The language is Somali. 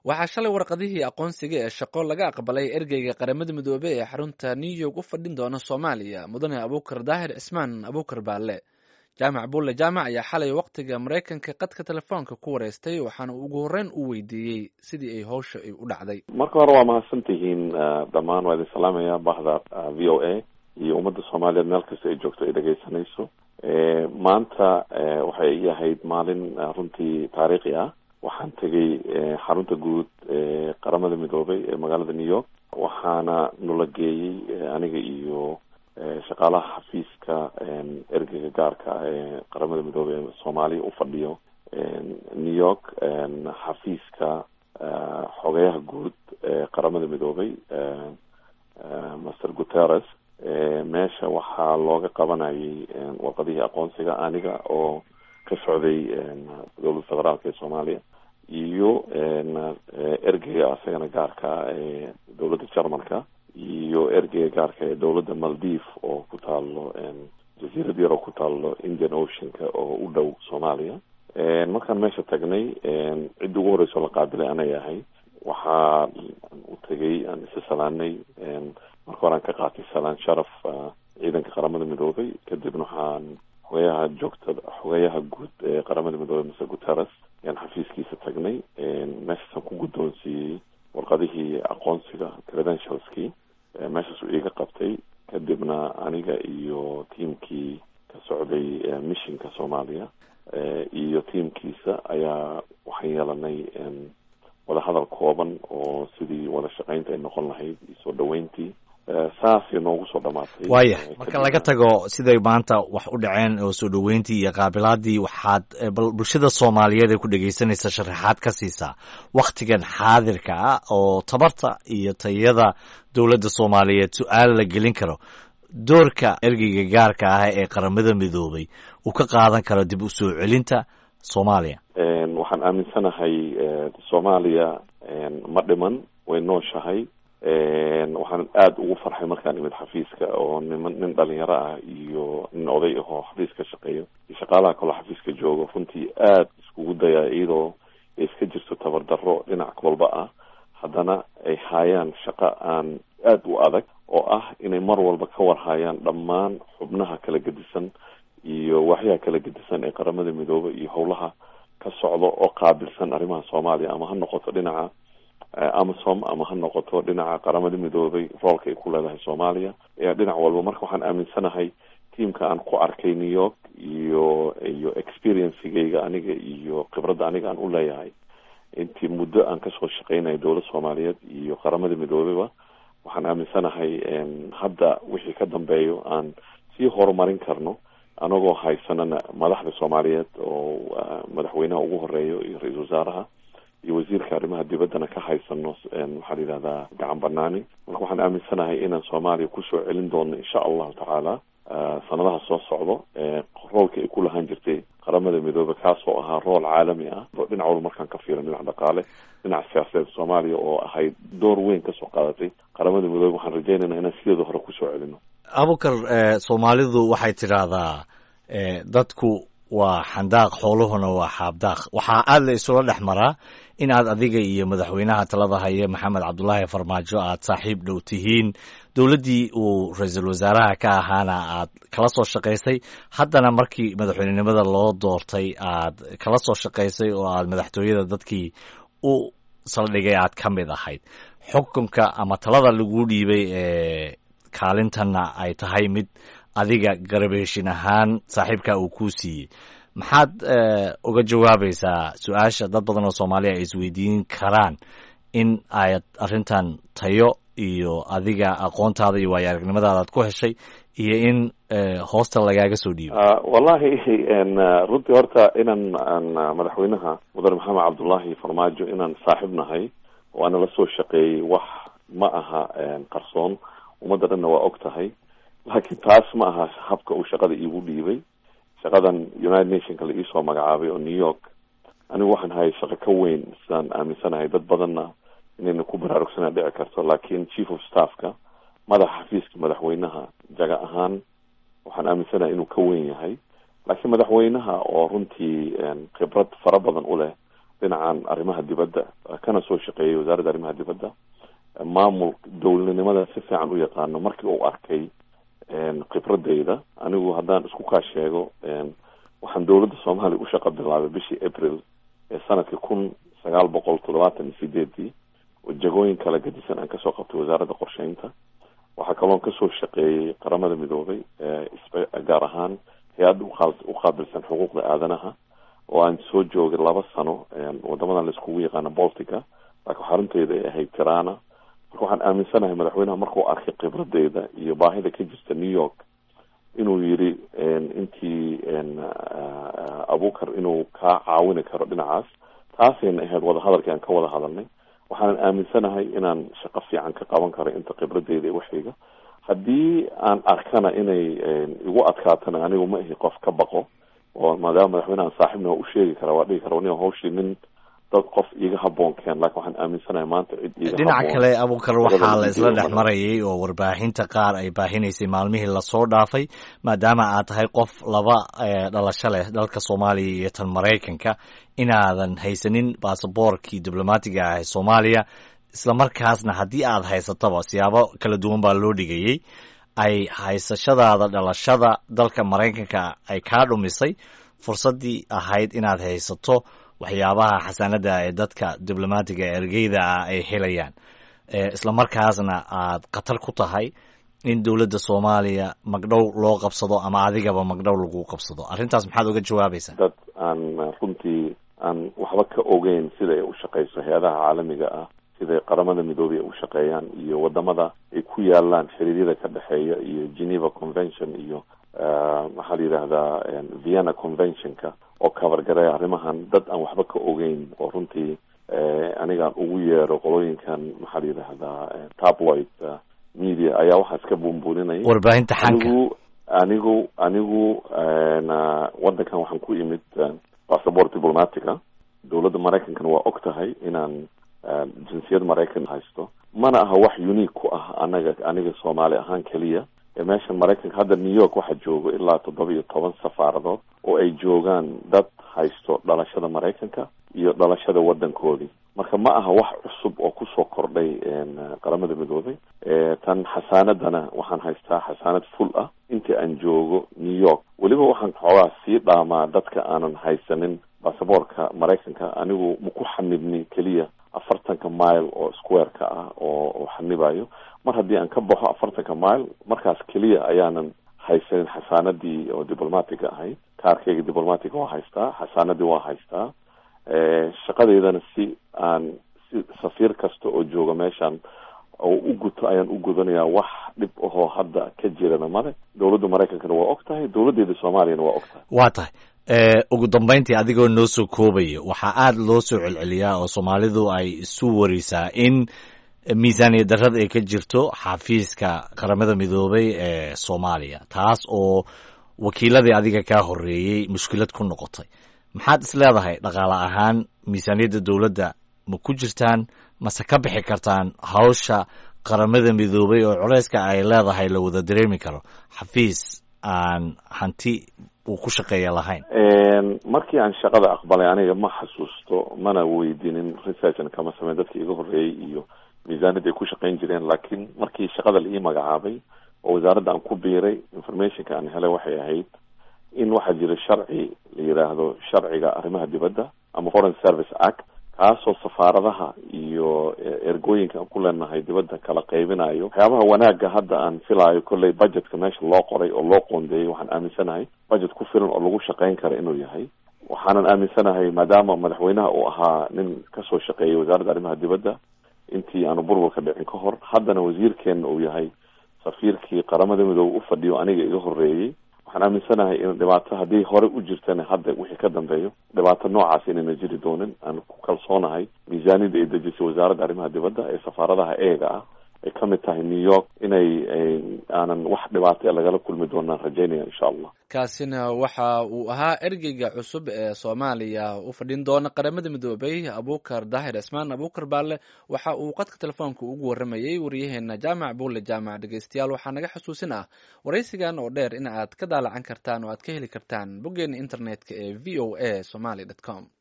waxaa shalay warqadihii aqoonsiga ee shaqo laga aqbalay ergeyga qaramada midoobey ee xarunta new york u fadhin doona soomaaliya mudane abuukar daahir cismaan abuukar baalle jaamac buulle jaamac ayaa xalay waqtiga maraykanka qadka telefoonka ku wareystay waxaana ugu horreyn u weydiiyey sidii ay howsha ay u dhacday marka hore waa mahadsan tihiin dhammaan waa idin salaamaya bahda v o a iyo ummadda soomaaliyeed meel kasta ay joogto ay dhegaysanayso maanta waxay ii ahayd maalin runtii taariikhi ah waxaan tegay xarunta guud ee qaramada midoobay ee magaalada new york waxaana nula geeyey aniga iyo shaqaalaha xafiiska ergeyga gaarka ah ee qaramada midoobey ee soomaaliya u fadhiyo new york xafiiska xogeyaha guud ee qaramada midoobay master guterres meesha waxaa looga qabanayay warqadihii aqoonsiga aniga oo ka socday dowladda federaalka ee soomaaliya iyo ergeyga asagana gaarka ee dowladda jermanka iyo ergeyga gaarka ee dowladda maldiv oo ku taalo jaziirad yar oo ku taalo indian oceanka oo u dhow soomaaliya markaan meesha tagnay cidda ugu horeyso la qaabilay anay ahay waxaa u tegay aan isa salaanay marka hore aan ka qaatay salaan sharaf ciidanka qaramada midoobay kadibna waxaan xogeyaha joogta xogeyaha guud ee qaramada midoobey mase guterres ayaan xafiiskiisa tagnay meeshaasaan ku guddoonsiiyey warqadihii aqoonsiga credentialskii meeshaas uu iiga qabtay kadibna aniga iyo tiamkii ka socday missionka soomaaliya iyo tiamkiisa ayaa waxaan yeelanay wadahadal kooban oo sidii wada shaqaynta ay noqon lahayd iyo soo dhaweyntii saasay noogu soo dhamaatay waaya marka laga tago siday maanta wax u dhaceen oo soo dhaweyntii iyo qaabilaadii waxaad bal bulshada soomaaliyeed ee ku dhegaysanaysa sharaxaad ka siisaa waktigan xaadirka ah oo tabarta iyo tayada dowladda soomaaliyeed su-aal la gelin karo doorka ergeyga gaarka ah ee qaramada midoobay uu ka qaadan karo dib u soo celinta soomaaliya waxaan aaminsanahay soomaaliya ma dhiman way nooshahay waxaan aada ugu farxay markaan imid xafiiska oo niman nin dhalinyaro ah iyo nin oday ahoo xafiiska shaqeeyo iyo shaqaalaha kaloo xafiiska joogo runtii aada iskugu dayaa iyadoo ay iska jirto tabardaro dhinac walba ah haddana ay haayaan shaqo aan aada u adag oo ah inay mar walba ka warhaayaan dhammaan xubnaha kala gedisan iyo waxyaha kala gedisan ee qaramada midoobay iyo howlaha ka socda oo qaabilsan arrimaha soomaaliya ama ha noqoto dhinaca amasom ama ha noqoto dhinaca qaramada midoobay roolka ay ku leedahay soomaaliya dhinac walba marka waxaan aaminsanahay tiamka aan ku arkay new york iyo iyo experiencegayga aniga iyo khibradda aniga aan u leeyahay intii muddo aan kasoo shaqeynayo dowlad soomaaliyeed iyo qaramada midoobeyba waxaan aaminsanahay hadda wixii ka dambeeyo aan sii horumarin karno anagoo haysanana madaxda soomaaliyeed oo madaxweynaha ugu horeeyo iyo ra-iisul wasaaraha iyo wasiirka arrimaha dibaddana ka haysano waxaa la yidhahdaa gacan banaani marka waxaan aaminsanahay inaan soomaaliya kusoo celin doono insha allahu tacaala sanadaha soo socdo roolka ay ku lahaan jirtay qaramada midoobe kaasoo ahaa rool caalami ah dhinac walba markaan ka fiiran dhinac dhaqaale dhinac siyaasadeed soomaaliya oo ahayd door weyn kasoo qaadatay qaramada midoobe waxaan rajaynaynaa inaan sideeda hore kusoo celino abukar soomaalidu waxay tidhaahdaa dadku waa xandaaq xooluhuna waa xaabdaaq waxaa aada la isula dhex maraa in aad adiga iyo madaxweynaha talada haye maxamed cabdulaahi farmaajo aad saaxiib dhow tihiin dowladdii uu ra-iisul wasaaraha ka ahaana aad kala soo shaqaysay haddana markii madaxweynenimada loo doortay aad kala soo shaqaysay oo aad madaxtooyada dadkii u saldhigay aad ka mid ahayd xukunka ama talada lagu dhiibay ee kaalintanna ay tahay mid adiga garabeeshin ahaan saaxiibka uu kuu siiyey maxaad uga jawaabaysaa su-aasha dad badan oo soomaaliya ay isweydiin karaan in aad arrintan tayo iyo adiga aqoontaada iyo waayo aragnimadaada aad ku heshay iyo in hoosta lagaaga soo dhiibo wallahi runtii horta inaan aan madaxweynaha mudane maxamed cabdullaahi farmaajo inaan saaxiib nahay oo ana la soo shaqeeyey wax ma aha qarsoon ummadda dhanna waa og tahay laakiin taas ma aha habka uu shaqada iigu dhiibay shaqadan united nationka la iisoo magacaabay oo new york anigu waxaan hayay shaqo ka weyn sidaan aaminsanahay dad badanna inayna ku baraarugsanaa dhici karto laakiin chief of staffka madaxa xafiiska madaxweynaha jaga ahaan waxaan aaminsanahay inuu ka weyn yahay laakiin madaxweynaha oo runtii khibrad fara badan u leh dhinacan arrimaha dibadda kana soo shaqeeyay wasaaradda arrimaha dibadda maamul dowladnimada si fiican u yaqaano markii uu arkay khibradeyda anigu haddaan isku kaa sheego waxaan dowladda soomaaliya u shaqo bilaabay bishii april ee sanadkii kun sagaal boqol toddobaatan iyo sideedii oo jagooyin kala gadisan aan kasoo qabtay wasaaradda qorsheynta waxaa kaloon kasoo shaqeeyey qaramada midoobay gaar ahaan hay-adda uqaabilsan xuquuqda aadanaha oo aan soo joogay laba sano wadamadan laiskugu yaqaano boltica laakiin xarunteeda ay ahayd tirana marka waxaan aaminsanahay madaxweynaha markuu arkay khibradeyda iyo baahida ka jirta new york inuu yidhi intii abukar inuu kaa caawini karo dhinacaas taasayna ahayd wadahadalkii aan ka wada hadalnay waxaanan aaminsanahay inaan shaqo fiican ka qaban karo inta khibradeyda ee waxayga haddii aan arkana inay igu adkaatana anigu ma ahi qof ka baqo oo maadaama madaxweynehan saaxiibna waa u sheegi kara waa dhihi kara nin hawshii nin dad qof iga haboon keen laakiin waxaan aaminsanahay maanta cid iga dhinaca kale abukar waxaa la isla dhex marayay oo warbaahinta qaar ay baahinaysay maalmihii lasoo dhaafay maadaama aad tahay qof laba dhalasho leh dalka soomaaliya iyo tan maraykanka inaadan haysanin baasaboorkii diblomaatiga ah ee soomaaliya isla markaasna haddii aad haysatoba siyaabo kala duwan baa loo dhigayey ay haysashadaada dhalashada dalka maraykanka ay kaa dhumisay fursaddii ahayd inaad haysato waxyaabaha xasaanada ee dadka diblomaatiga ergeyda ah ay helayaan isla markaasna aad khatar ku tahay in dowladda soomaaliya magdhow loo qabsado ama adigaba magdhow lagu qabsado arrintaas maxaad uga jawaabaysaa dad aan runtii aan waxba ka ogeyn sida ay u shaqeyso hay-adaha caalamiga ah siday qaramada midoobey ay u shaqeeyaan iyo wadamada ay ku yaalaan xiriiryada ka dhexeeya iyo geneva convention iyo maxaa la yidhaahdaa vienna conventionka oo kabargareeya arrimahan dad aan waxba ka ogeyn oo runtii anigaan ugu yeero qolooyinkan maxaa la yidhaahdaa tabloid media ayaa waxaas ka buunbuuninaya warbaahinta xanka anigu anigu anigu waddankan waxaan ku imid bassabort diplomatica dowladda maraykankana waa og tahay inaan jinsiyad maraykan haysto mana aha wax unique ku ah anaga aniga soomaali ahaan keliya meeshan maraykanka hadda new york waxaa joogo ilaa toddoba iyo toban safaaradood oo ay joogaan dad haysto dhalashada maraykanka iyo dhalashada waddankoodii marka ma aha wax cusub oo kusoo kordhay qaramada midoobay tan xasaanadana waxaan haystaa xasaanad full ah intii aan joogo new york weliba waxaan xoogaa sii dhaamaa dadka aanan haysanin basaboorka maraykanka anigu maku xanibni keliya afartanka mile oo square-ka ah oo xanibayo mar haddii aan ka baxo afartanka mile markaas keliya ayaanan haysanin xasaanadii oo diplomatiga ahayd kaarkeyga diplomatiga waa haystaa xasaanadii waa haystaa shaqadeydana si aan si safiir kasta oo jooga meeshan oo u guto ayaan u gudanayaa wax dhib ahoo hadda ka jirana male dowladda maraykankana waa og tahay dowladdeeda soomaaliyana waa og tahay waa tahay ugu dambayntii adigoo noo soo koobaya waxaa aada loo soo celceliyaa oo soomaalidu ay isu warisaa in miisaaniya darrada ay ka jirto xafiiska qaramada midoobay ee soomaaliya taas oo wakiiladii adiga kaa horeeyey mushkilad ku noqotay maxaad is leedahay dhaqaale ahaan miisaaniyadda dowladda ma ku jirtaan mase ka bixi kartaan hawsha qaramada midoobay oo culeyska ay leedahay la wada dareemi karo xafiis aan hanti uu ku shaqeeya lahayn markii aan shaqada aqbalay aniga ma xasuusto mana weydiinin researchna kama sameyn dadka iga horreeyey iyo miisaaniyadda ay ku shaqeyn jireen laakiin markii shaqada la ii magacaabay oo wasaaradda aan ku biiray informationka aan helay waxay ahayd in waxaa jira sharci la yidhaahdo sharciga arrimaha dibadda ama foreign service act kaasoo safaaradaha iyo ergooyinka aan ku leenahay dibadda kala qaybinayo waxyaabaha wanaagga hadda aan filaayo kolley budgetka meesha loo qoray oo loo qoondeeyey waxaan aaminsanahay budget ku filan oo lagu shaqeyn kara inuu yahay waxaanan aaminsanahay maadaama madaxweynaha uu ahaa nin kasoo shaqeeyay wasaaradda arrimaha dibadda intii aanu burburka dhicin ka hor haddana wasiirkeenna uu yahay safiirkii qaramada midoobe u fadhiyo aniga iga horreeyey waxaan aaminsanahay in dhibaato haddii hore u jirtana hadda wixii ka dambeeyo dhibaato noocaas inayna jiri doonin aan ku kalsoonahay miisaaniyadda ay dejisay wasaaradda arrimaha dibadda ee safaaradaha eega ah ay ka mid tahay new york inay aanan wax dhibaato ee lagala kulmi doonaan rajaynaya insha allah kaasina waxa uu ahaa ergeyga cusub ee soomaaliya u fadhin doona qaramada midoobay abukar daahir cismaan abukar baale waxa uu qadka telefoonka ugu waramayey waryaheena jaamac buule jaamac dhegeystayaal waxaa naga xusuusin ah waraysigan oo dheer in aad ka daalacan kartaan oo aad ka heli kartaan boggeena internetka ee v o a somaly dt com